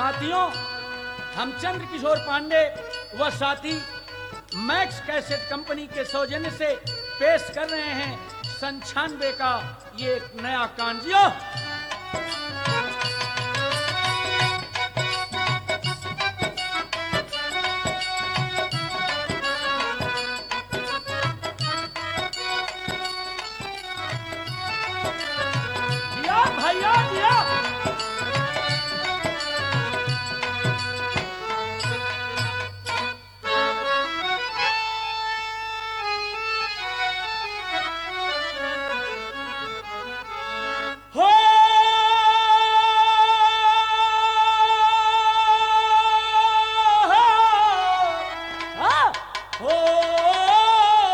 साथियों हम चंद्र किशोर पांडे व साथी मैक्स कैसेट कंपनी के सौजन्य से पेश कर रहे हैं संछानवे का ये एक नया कांजियो दिया भैया दिया हो हाँ, हो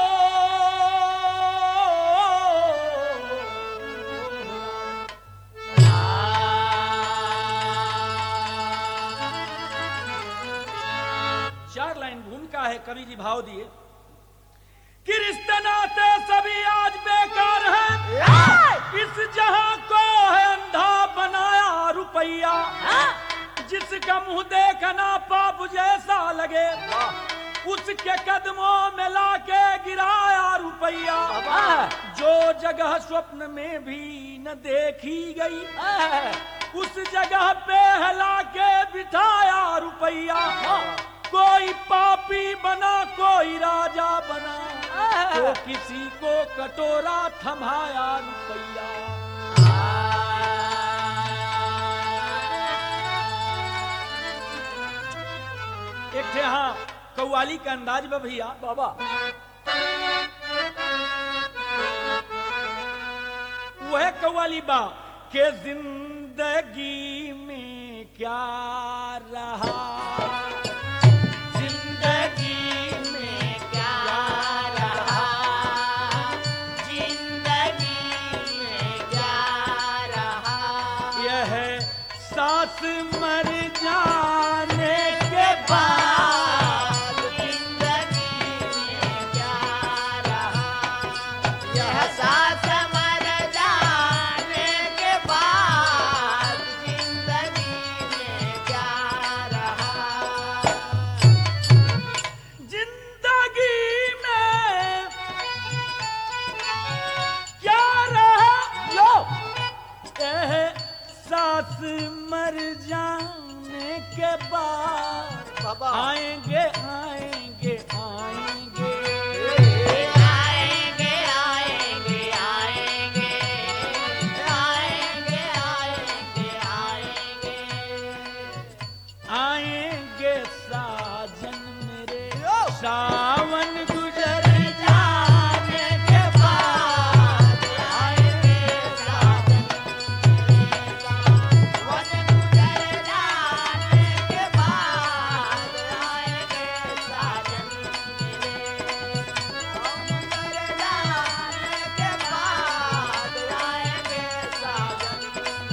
चार लाइन भूमिका है कवि जी भाव दिए कि रिश्ते नाते सभी आज बेकार हैं इस जहां को है अंधा बनाया रुपया हाँ, जिसका मुंह देखना पाप जैसा लगे उसके कदमों में लाके गिराया रुपया हाँ, जो जगह स्वप्न में भी न देखी गई हाँ, उस जगह पे हला के बिठाया रुपया हाँ। कोई पापी बना कोई राजा बना हाँ। तो किसी को कटोरा थमाया रुपया एक थे हाँ कव्वाली का अंदाज बा भैया बाबा वह कव्वाली बा के जिंदगी में क्या रहा जिंदगी में क्या रहा जिंदगी में क्या रहा यह सास मर जाने के बाद जिंदगी में क्या रहा यह सास मर जाने के बाद जिंदगी में क्या रहा जिंदगी में क्या रहा लो एह सास मर जाने के बाद बाबा आएंगे आएंगे आएंगे आएंगे आएंगे आएंगे आएंगे आएंगे आएंगे आएंगे साजन मेरे यो! सावन गुजर जाने के बाद आएंगे साजन वन गुजर जाने के बाद आएंगे साजन मेरे गुजर जाने के बाद आएंगे साजन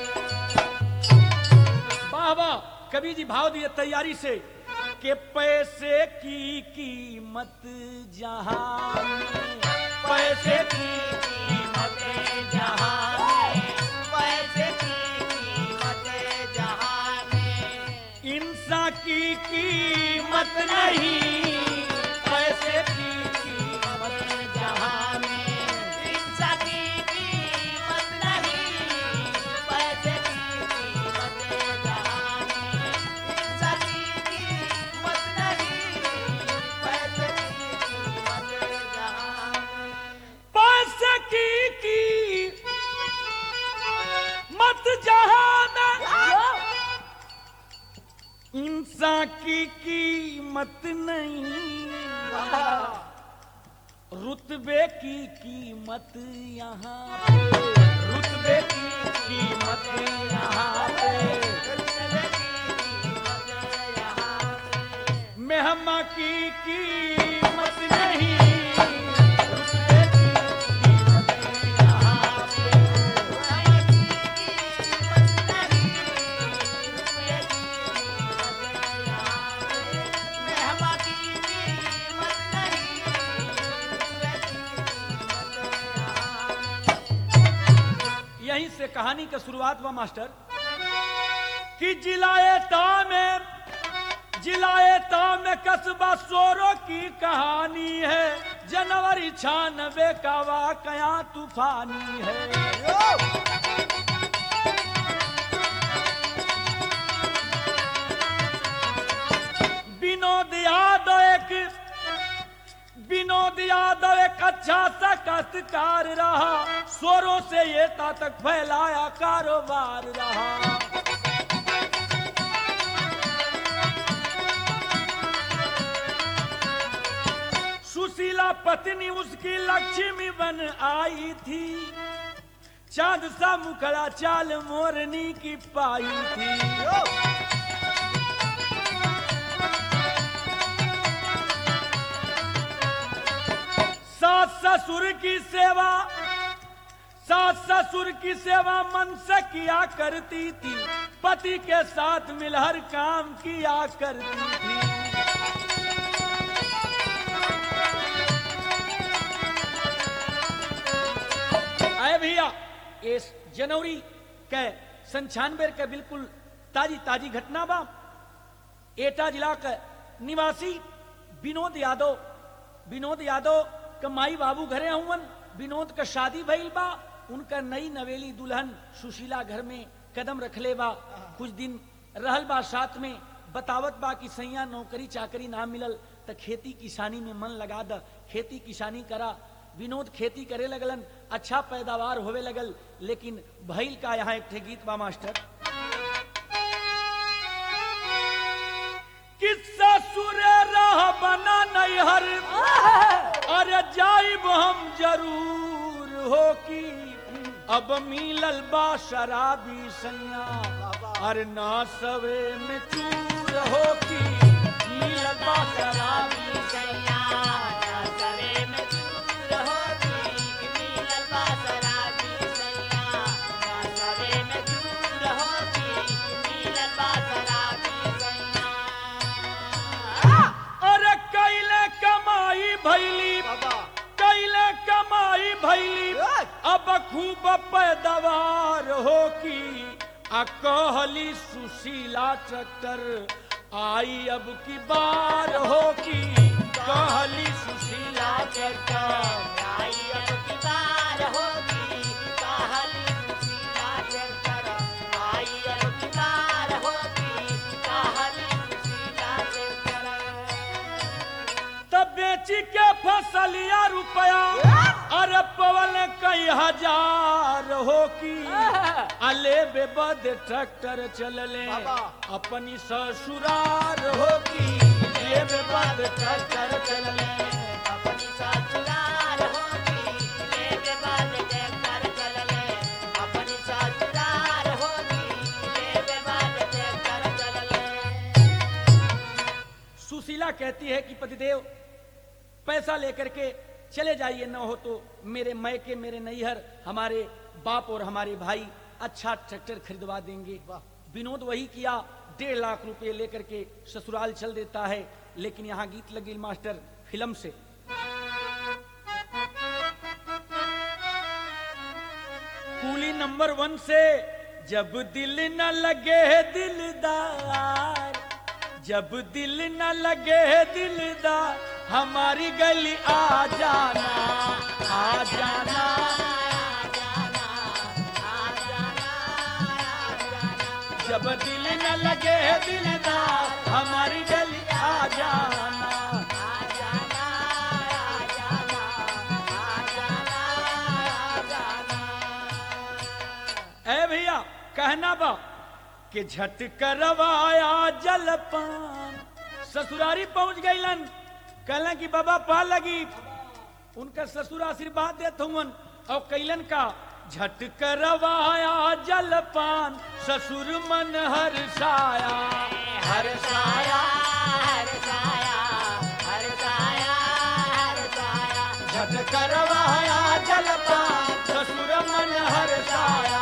मेरे बाबा कवि जी भाव दिए तैयारी से के पैसे की कीमत जहां में पैसे की कीमत जहां में पैसे की कीमत जहां में इंसान की कीमत नहीं पैसे की कीमत जहां में इंसान की कीमत नहीं पैसे की कीमत जहां में इंसान की कीमत नहीं पैसे की कीमत जहां में पैसे की कीमत जहां में इंसान की कीमत नहीं रुतबे की कीमत यहाँ पे रुतबे की कीमत यहाँ पे मेहमा की कीमत नहीं रुतबे की कीमत यहाँ पे यहीं से कहानी का शुरुआत हुआ मास्टर कि जिलाए ता में जिलाए ता में कस्बा सोरो की कहानी है जनवरी छानबे का वाकया तूफानी है विनोद यादव एक विनोद यादव एक अच्छा सा काश्तकार रहा स्वरों से ये ता तक फैलाया कारोबार रहा सुशीला पत्नी उसकी लक्ष्मी बन आई थी चांद सा मुखड़ा चाल मोरनी की पाई थी सास ससुर की सेवा सास ससुर की सेवा मन से किया करती थी पति के साथ मिल हर काम किया करती थी आए भैया इस जनवरी के संछानवे के बिल्कुल ताजी ताजी घटना बा एटा जिला के निवासी विनोद यादव विनोद यादव के माई बाबू घरे हुवन विनोद का शादी भइल बा उनका नई नवेली दुल्हन सुशीला घर में कदम रखले बा कुछ दिन रहल बा साथ में बतावत बा कि सैया नौकरी चाकरी ना मिलल त खेती किसानी में मन लगा द खेती किसानी करा विनोद खेती करे लगलन अच्छा पैदावार होवे लगल लेकिन भइल का यहाँ एक ठे गीत बा मास्टर किस्सा सुरे रह बना नैहर अरे जाइब हम जरूर हो की अब मिलल बा शराबी सैया अरे ना सवे में चूर हो की मिलल बा शराबी सैया ना सवे में चूर होती मिलल बा शराबी सैया ना सवे में चूर होती मिलल बा शराबी सैया अरे कैले कमाई भैली कैले कमाई भैली अब खूब पैदावार हो की आ कहली सुशीला ट्रैक्टर आई अब की बार हो की कहली सुशीला ट्रैक्टर आई अब की बार होगी कहाली सुशीला चलकर आई अब की बार होगी कहाली सुशीला चलकर तब बेची के फसलिया रुपया अरे पवन कई हजार हो की अले बेबद ट्रैक्टर चलले अपनी ससुरार हो की ले बेबद ट्रैक्टर चलले अपनी ससुराल होगी लेके बाद ट्रैक्टर चलले अपनी ससुराल होगी लेके बाद ट्रैक्टर चलले सुशीला कहती है कि पतिदेव पैसा लेकर के चले जाइए न हो तो मेरे मैके मेरे नैहर हमारे बाप और हमारे भाई अच्छा ट्रैक्टर खरीदवा देंगे विनोद वही किया डेढ़ लाख रुपए लेकर के ससुराल चल देता है लेकिन यहाँ गीत लगी मास्टर फिल्म से कूली नंबर वन से जब दिल न लगे दिलदार जब दिल न लगे दिलदार हमारी गली आ जाना आ जाना जब दिल न लगे दिलदार हमारी गली आ जाना ए भैया कहना बा कि झट करवाया जलपान ससुरारी पहुंच गईलन कहलन कि बाबा पा लगी उनका ससुर आशीर्वाद देत हुवन और कैलन का झट करवाया जलपान ससुर मन हर्षाया हर्षाया झट करवाया जलपान ससुर मन हर्षाया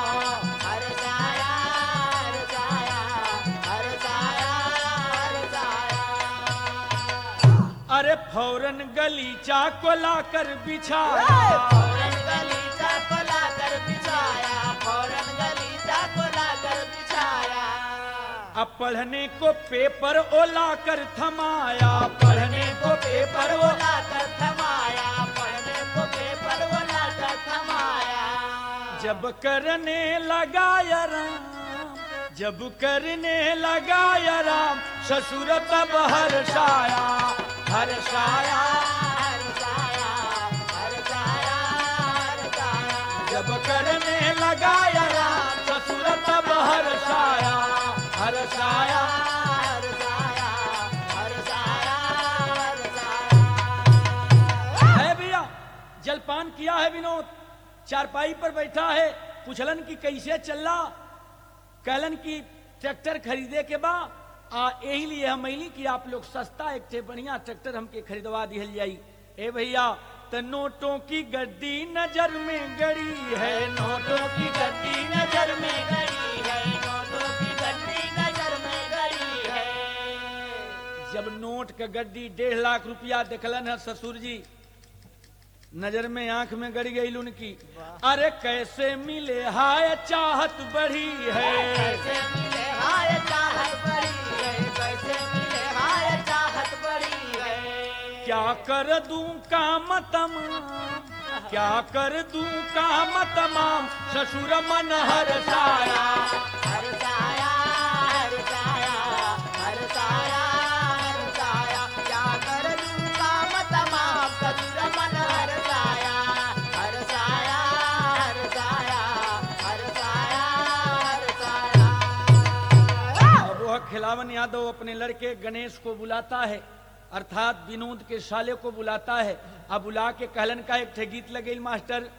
अरे फौरन गलीचा को लाकर बिछाया अब पढ़ने को पेपर ओला कर थमाया पढ़ने को पेपर ओला बोला कर थमाया पढ़ने को पेपर बोला कर थमाया जब करने लगा या राम जब करने लगा या राम ससुर तब हर्षाया हर्षाया हरसाया हरसाया हरसाया जब करने लगा या राम ससुर तब हर्षाया हर्षाया हरसाया हरसाया हरसाया है भैया जलपान किया है विनोद चारपाई पर बैठा है पूछलन की कैसे चल रहा कहलन की ट्रैक्टर खरीदे के बा आ यही लिए हम अली कि आप लोग सस्ता एक ठे बढ़िया ट्रैक्टर हमके खरीदवा दिहल जाई ए भैया त नोटों की गड्डी नजर में गड़ी है नोटों की गड्डी नजर में गड़ी है नोटों की गड्डी नजर में गड़ी है जब नोट का गड्डी डेढ़ लाख रुपया देखलन है ससुर जी नजर में आंख में गड़ी गई उनकी अरे कैसे मिले हाय चाहत बढ़ी है कैसे मिले हाय चाहत बड़ी है कैसे मिले हाय चाहत बड़ी है क्या कर दूं काम तमाम क्या कर दूं काम तमाम ससुर मन हर्षाया हरसाया हरसाया हरसाया हरसाया क्या कर दूं काम तमाम ससुर मन हरसाया हरसाया हरसाया हरसाया हरसाया अब वह खिलावन यादव अपने लड़के गणेश को बुलाता है अर्थात विनोद के साले को बुलाता है अब बुला के कहलन का एक ठे गीत लगे मास्टर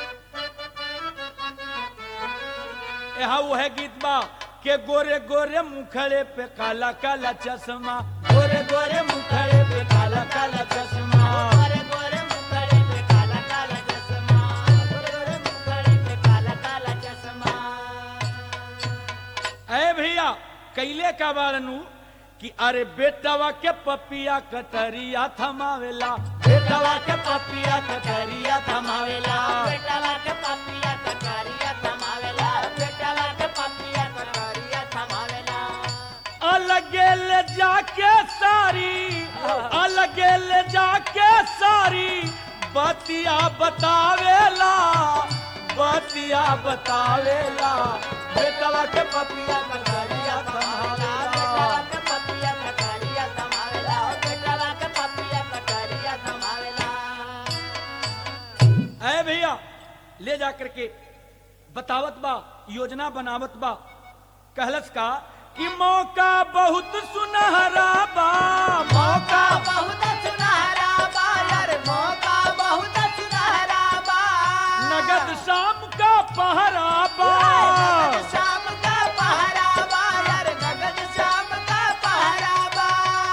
यहाँ वो है गीत बा के गोरे गोरे मुखड़े पे काला काला चश्मा गोरे गोरे मुखड़े पे काला काला चश्मा गोरे गोरे मुखड़े पे काला काला चश्मा गोरे गोरे मुखड़े पे काला काला चश्मा अरे भैया कैले का बारनू कि अरे बेटवा के पपिया कटरिया थमावेला बेटवा के पपिया कटरिया थमावेला बेटवा के पपिया कटोरिया थमावेला बेटवा के पपिया कटोरिया थमावेला अलगे ले जाके सारी अलगे ले जाके सारी बतिया बतावेला बतिया बतावेला बेटवा के पपिया कटरिया बेटवा थमावेला के पपिया कटोरिया थमावेला बेटवा के पपिया कटोरिया थमावेला अरे भैया ले जा करके बतावत बा योजना बनावत बा कहलस का कि मौका बहुत सुनहरा बा मौका बहुत सुनहरा बा यार मौका बहुत सुनहरा बा नगद शाम का पहरा बा नगद शाम का पहरा बा यार नगद शाम का पहरा बा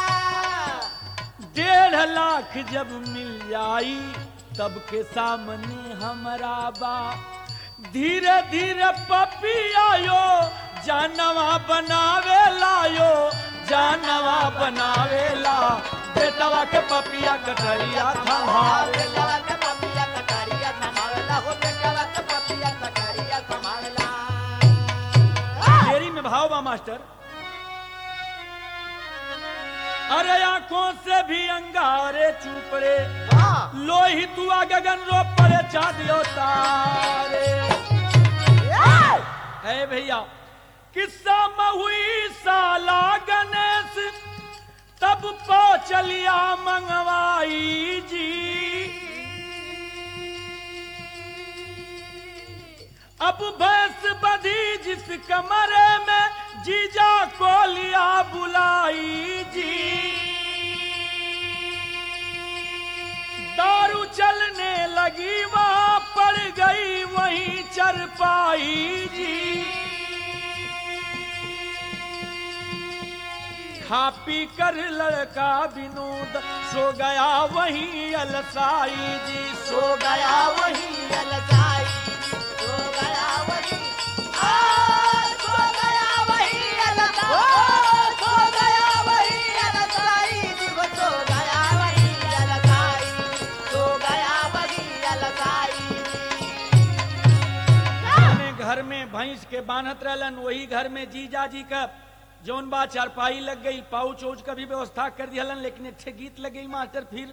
डेढ़ लाख जब मिल जाई तब के सामने हमरा बा धीरे धीरे पपी आयो जानवा बनावे लायो जानवा बनावे ला बेटवा के पपिया कटरिया थमावे बेटवा के पपिया कटारिया थमावेला हो बेटवा के पपिया कटारिया थमावेला देरी में भाव बा मास्टर अरे आंखों से भी अंगारे चुप रे हाँ लोही तुआ गगन रो परे चादियो तारे है भैया किस्सा में हुई साला गणेश तब पहुंचलिया मंगवाई जी अब भैंस बधी जिस कमरे में जीजा को लिया बुलाई जी दारू चलने लगी वहां पड़ गई वहीं चरपाई जी खा पी कर लड़का विनोद सो गया वहीं अलसाई जी सो गया वहीं अलसाई सो गया वही आ सो गया वही अलसाई सो गया वही अलसाई दिव सो गया वही अलसाई सो गया वही अलसाई अपने घर में भैंस के बांधत रहलन वही घर में जीजा जी का जौन बा चारपाई लग गई पाउच उच का भी व्यवस्था कर दिया लेकिन एक ठे गीत लग गई मास्टर फिर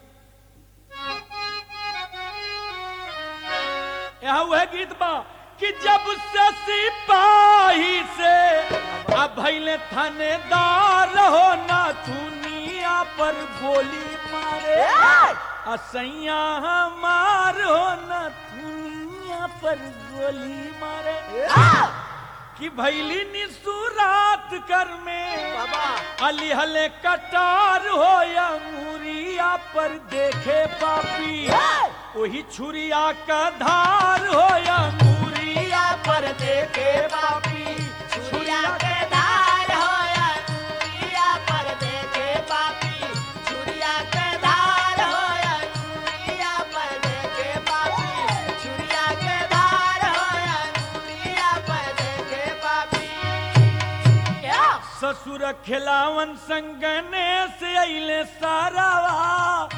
यहाँ वह गीत बा कि जब से सिपाही से अब भैले थानेदार हो ना दुनिया पर गोली मारे असैया हमार हो ना दुनिया पर गोली मारे कि भैली निसुरात कर में बाबा अली हले कटार हो या मुरिया पर देखे पापी वही छुरिया का धार हो या मुरिया पर देखे पापी छुरिया के धार होया छुरिया पर देखे पापी छुरिया के धार होया छुरिया पर देखे पापी छुरिया के धार होया छुरिया पर देखे पापी क्या ससुर खिलावन संगने से अले सारावा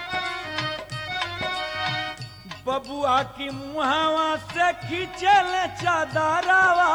बबुआ की मुहावा से खींचल चादरावा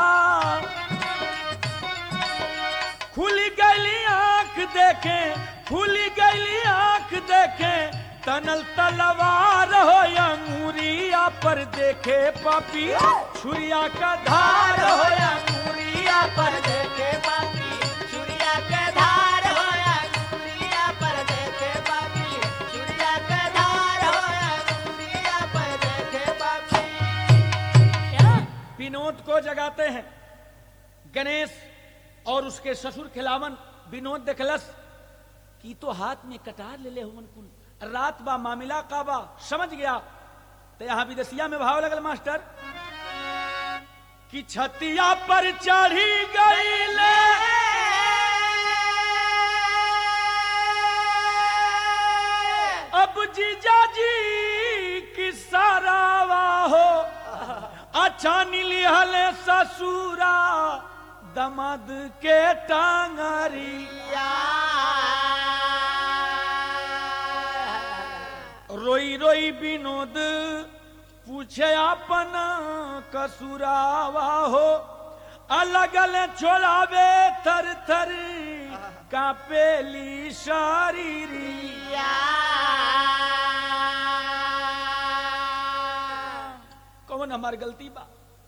खुली गली आंख देखे खुली गली आंख देखे तनल तलवार हो या मुरिया पर देखे पापी छुरिया का धार हो या मुरिया पर देखे पापी छुरिया के धार होया छुरिया पर देखे पापी छुरिया के धार होया छुरिया पर देखे पापी क्या विनोद को जगाते हैं गणेश और उसके ससुर खिलावन विनोद देखलस की तो हाथ में कटार ले ले हुमन कुल रात बा मामिला का बा समझ गया तो यहां विदेशिया में भाव लगल मास्टर कि छतिया पर चढ़ी गई ले अब जीजा जी की सारावा हो अच्छा नीली हले ससुरा दमद के टांगरी रोई रोई विनोद पूछे अपन कसुरावा हो अलग अलग छोड़ावे थर थर कापेली शारीरी कौन हमार गलती बा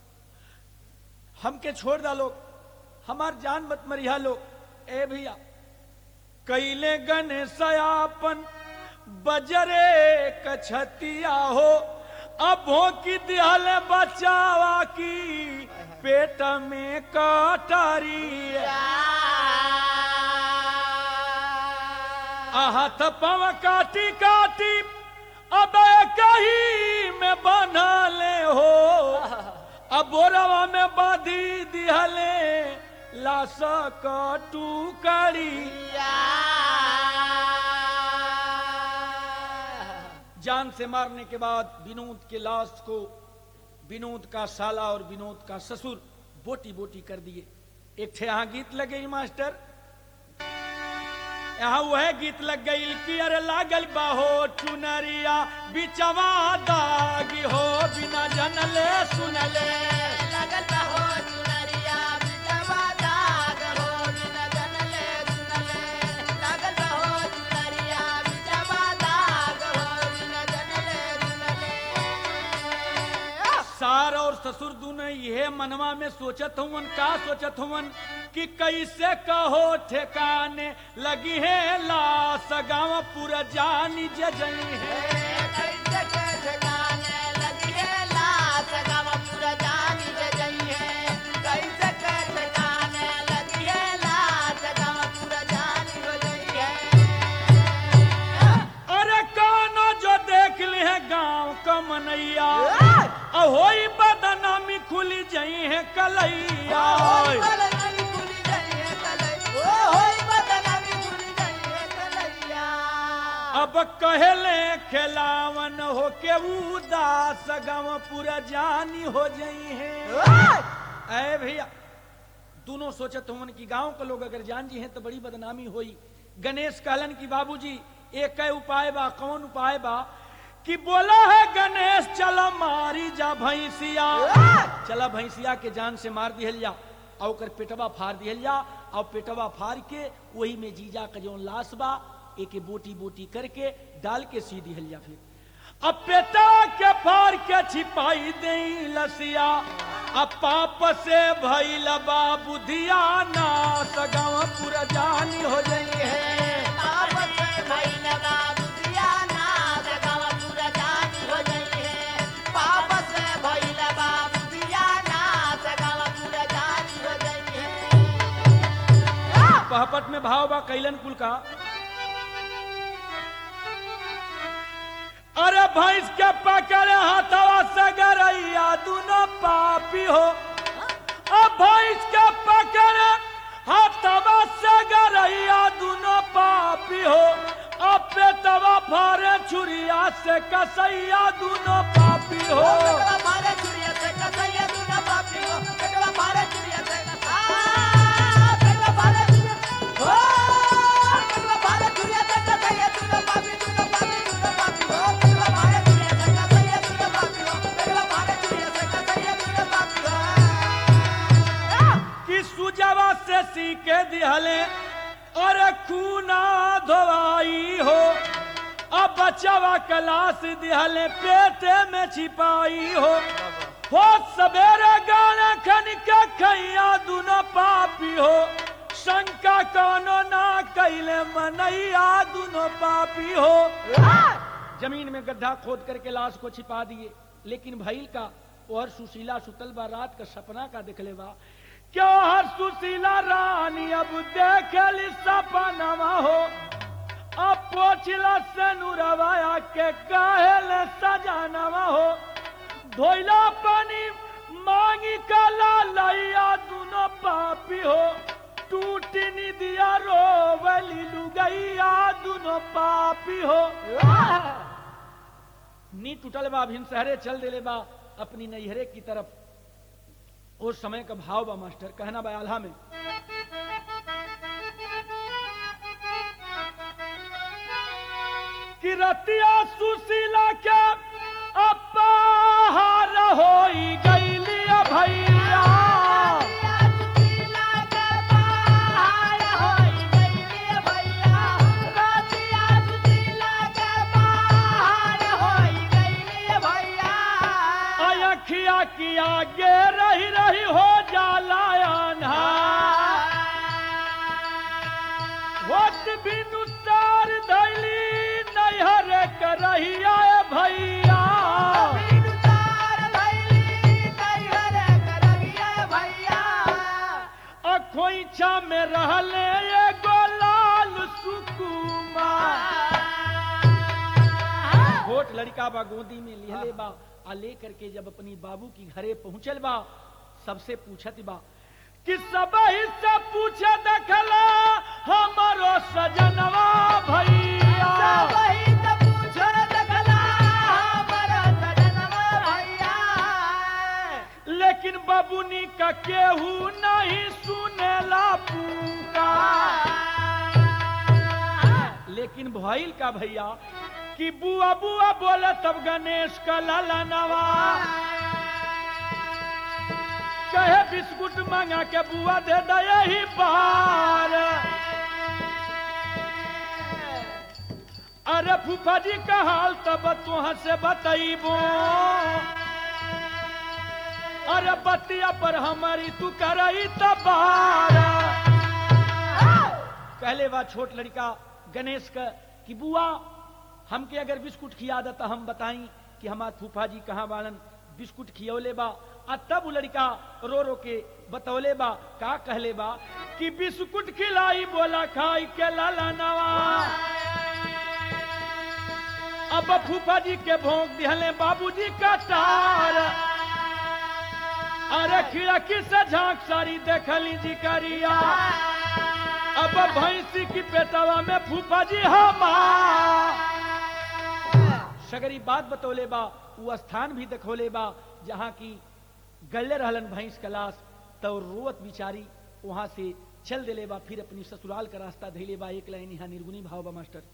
हमके छोड़ डालो हमार जान मत मरिया लो ए भैया कैले गणेशयापन बजरे कछतिया हो अब हो की दिहल बचावा की पेट में कटारी आहत पव काटी काटी अब कही में बना ले हो अब बोरवा में बांधी दिहले लाश कटू करी जान से मारने के बाद विनोद के लाश को विनोद का साला और विनोद का ससुर बोटी बोटी कर दिए एक ठे यहाँ गीत लगे ही मास्टर यहाँ वह गीत लग गई कि अरे लागल बाहो चुनरिया बिचवा दागी हो बिना जनले सुनले लगल हो चुनरिया बिचवा दाग हो बिना जनले सुनले लगल हो चुनरिया बिचवा दाग हो बिना जनले सुनले सार और ससुर दोनों यह मनवा में सोचत हुवन का सोचत हुवन कि कैसे कहो ठेकाने लगी है लाश गाँव पूरा जानी जजई है कैसे के ठिकाने लगी है लाश गाँव पूरा जानी जे जई है कैसे के ठिकाने लगी है लाश गाँव पूरा जानी हो जई है अरे कानो जो देख ली है गाँव का मनैया अहोई बदनामी खुली जई है कलैया होई बदनामी भूली जाई है कलैया ओ होई बदनामी भूली जाई है कलैया अब कहले खिलावन हो के उदास गाँव पूरा जानी हो जई है अरे भैया दोनों सोचत हुवन कि गांव के लोग अगर जान जी हैं तो बड़ी बदनामी होई गणेश कहलन कि बाबूजी एक है उपाय बा कौन उपाय बा कि बोला है गणेश चला मारी जा भैंसिया चला भैंसिया के जान से मार दिहल जा और ओकर पेटवा फाड़ दिहल जा और पेटवा फाड़ के वही में जीजा का जो लाश बा एक बोटी बोटी करके डाल के सी दिहल जा फिर अब पेटा के फाड़ के छिपाई दे लसिया अब पाप से भइल बा बुधिया ना सगाव पूरा जानी हो जाई है पाप से भइल बा बुधिया नाथ गाँव पूरा जानी हो जाई है। पाप से भइल बा बुधिया नाथ गाँव पूरा जानी हो जाई है। पहपट में भाव बा कैलन कुल का अरे भैंस के पकड़े हाथवा से गरैया दोनों पापी हो अब भैंस के पकड़े हाथवा से गरैया दोनों पापी हो अब पेटवा फारे छुरिया से कसैया दोनों पापी हो पेटवा मारे चुरिया से कसैया दूना पापी हो। पेटवा मारे चुरिया से आ, पेटवा मारे चुरिया हो। पेटवा मारे चुरिया से कसैया दूना पापी, दूना पापी, दूना पापी हो। पेटवा मारे चुरिया से कसैया दूना पापी हो। पेटवा मारे चुरिया से कसैया दूना पापी हो। कि सुजवा से सीके दिहले अरे खूना धोवाई हो अब बचवा कलास दिहले पेटे में छिपाई हो हो सवेरे गाने खन के खैया दुनो पापी हो शंका कोनो ना कैले मनैया दुनो पापी हो जमीन में गड्ढा खोद करके लाश को छिपा दिए लेकिन भैल का और सुशीला सुतल बा रात का सपना का दिखले बा क्यों हर सुशीला रानी अब देखली सपनावा हो अब पोछला से नुरवाया के काहेल सजानवा हो धोइला पानी मांगी कला लैया दुनो पापी हो टूटी निदिया रोवली लुगैया दुनो पापी हो नी टूटल बा भिन शहरे चल देले बा अपनी नैहरे की तरफ उस समय का भाव बा मास्टर कहना बा आल्हा में कि रतिया सुशीला के अपाहार होई गईली भैया रतिया सुशीला के बहार होई गइली भैया। रतिया सुशीला के बहार होई गइली भैया। अखिया की आगे रही रही हो जाला अन्हार वट बिनु तार धैली नैहर करहिया भैया बिनुतार भइली नैहर करहिया भैया। अखोइछा में रहले एगो लाल सुकुमार छोट लड़का बा गोदी में लिहले बा आ ले करके जब अपनी बाबू की घरे पहुंचल बा सबसे पूछत बा कि सब से पूछे देखला हमारो सजनवा भैया सबही त पूछो देखला हमर सजनवा भैया। लेकिन बबुनी का केहू नहीं सुनेला पुकार लेकिन भइल का भैया कि बुआ बुआ बोले तब गणेश का ललनवा कहे बिस्कुट मंगा के बुआ दे दे यही बार अरे फूफा जी का हाल तब तुह से बतैबो अरे बतिया पर हमारी तू करई तबार कहले बा छोट लड़का गणेश का कि बुआ हमके अगर बिस्कुट खिया देता हम बताई कि हमार फूफा जी कहाँ बालन बिस्कुट खियौले बा आ तब उ लड़का रो रो के बतौले बा का कहले बा कि बिस्कुट खिलाई बोला खाई के लाला नवा अब फूफा जी के भोंक दिहले बाबूजी का तार अरे खिड़की से झांक सारी देखली जी करिया अब भैंसी की पेटवा में फूफा जी हमार सगरी बात बतौले बा वो स्थान भी देखौले बा जहाँ की गले रहलन भैंस का लाश तो रोवत बिचारी वहां से चल देले बा फिर अपनी ससुराल का रास्ता धैले बा एक लाइन यहाँ निर्गुणी भाव बा मास्टर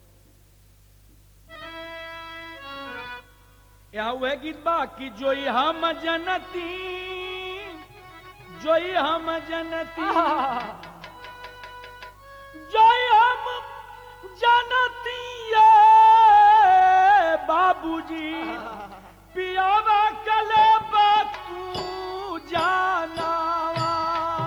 यहाँ वह गीत बा कि जोई हम जनती जोई हम जनती जनतिया बाबूजी पियावा कले तू जानावा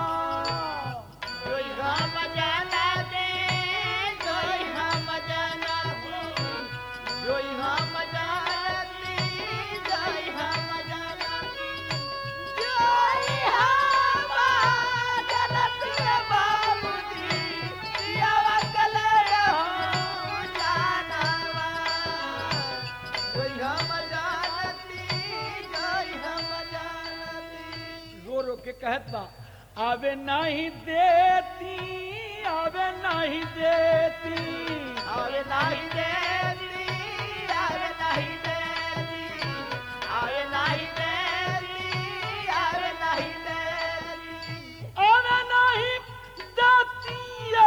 जोई हम जाना दे जोई हम जाना दे जोई हम जाना दे जोई हम जाना दे जोई हम जाना दे बाबूजी पियावा कले हम जानावा जोई हम जाना दे जोई हम जाना दे रो रो के कहत बा आवे नहीं देती आवे नहीं देती आवे नाही देती आवे नाही देती आवे नाही देती आवे नाही देती आवे नहीं देती ये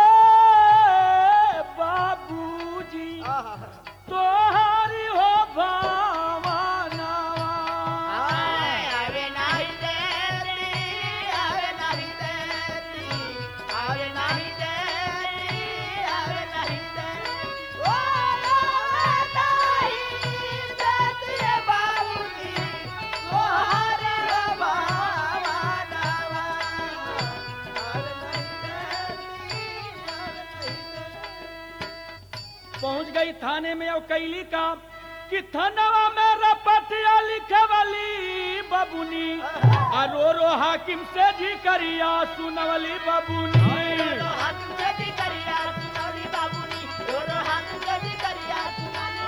बाबूजी तोहारी हो भावनावा आवे नाही देती आवे नाही देती आवे नाही देती आवे नाही देती ओ आवे नाही देती बाबूजी तोहारे बाबानावा आवे नाही देती आवे नाही देती पहुंच गई थाने में और कैली का कि थानवा में रपटिया लिखे वाली बबुनी आ रो रो हाकिम से जी करिया सुनवली बबुनी दोनों हाथ जदी करिया सुनाली बाबूनी दोनों हाथ जदी करिया सुनाली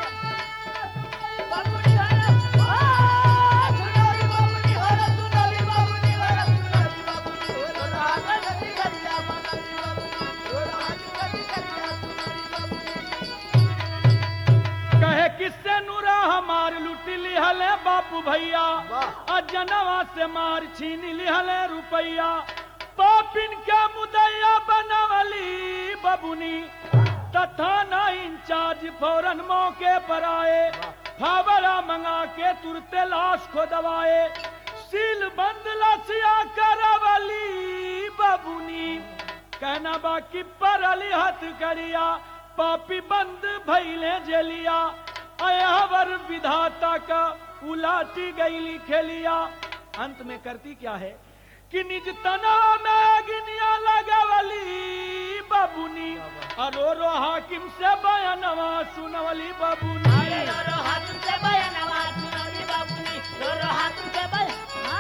बाबूनी हरा आ सुनाली बाबूनी हरा सुनाली बाबूनी हरा सुनाली बाबूनी दोनों हाथ जदी करिया सुनाली बाबूनी दोनों हाथ जदी करिया सुनाली बाबूनी कहे किससे नूरा हमार लुट लिहले बापू भैया आ जनवा से मार छीन लिहले रुपैया पापिन के मुदैया बनवली बबुनी तथा ना इंचार्ज फौरन मौके पर आए फावड़ा मंगा के तुरते लाश को दबाए सील बंद लसिया करवली बबुनी कहना बाकी पर अली हथ करिया पापी बंद भैले जेलिया अयावर विधाता का उलाटी गईली खेलिया अंत में करती क्या है कि निज तना में अग्निया लगवली बबुनी अरो रो हाकिम से बयानवा सुनवली बबुनी दोनों हाथ से बयानवा सुनाली बाबूनी दोनों हाथ से बय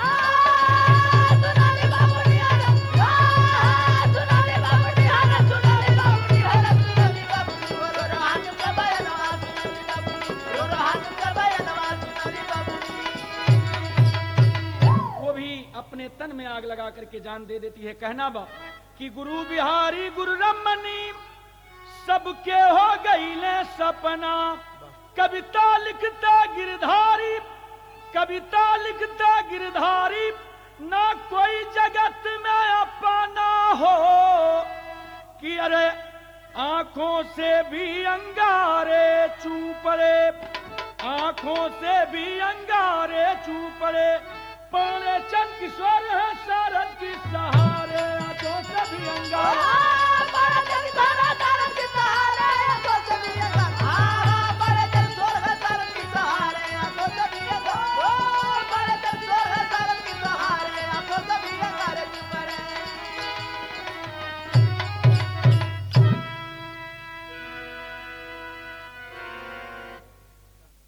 आ सुनाली बाबूनी हरा आ सुनाली बाबूनी हरा सुनाली बाबूनी हरा सुनाली बाबूनी दोनों हाथ से बयानवा सुनाली बाबूनी दोनों हाथ से बयानवा सुनाली बाबूनी वो भी अपने तन में आग लगा करके जान दे देती है कहना बा कि गुरु बिहारी गुरु रमनी सबके हो गईले सपना कविता लिखता गिरधारी कविता लिखता गिरधारी ना कोई जगत में अपना हो कि अरे आंखों से भी अंगारे चूपड़े आंखों से भी अंगारे चूपड़े पाने चंद किशोर है शरद की सहा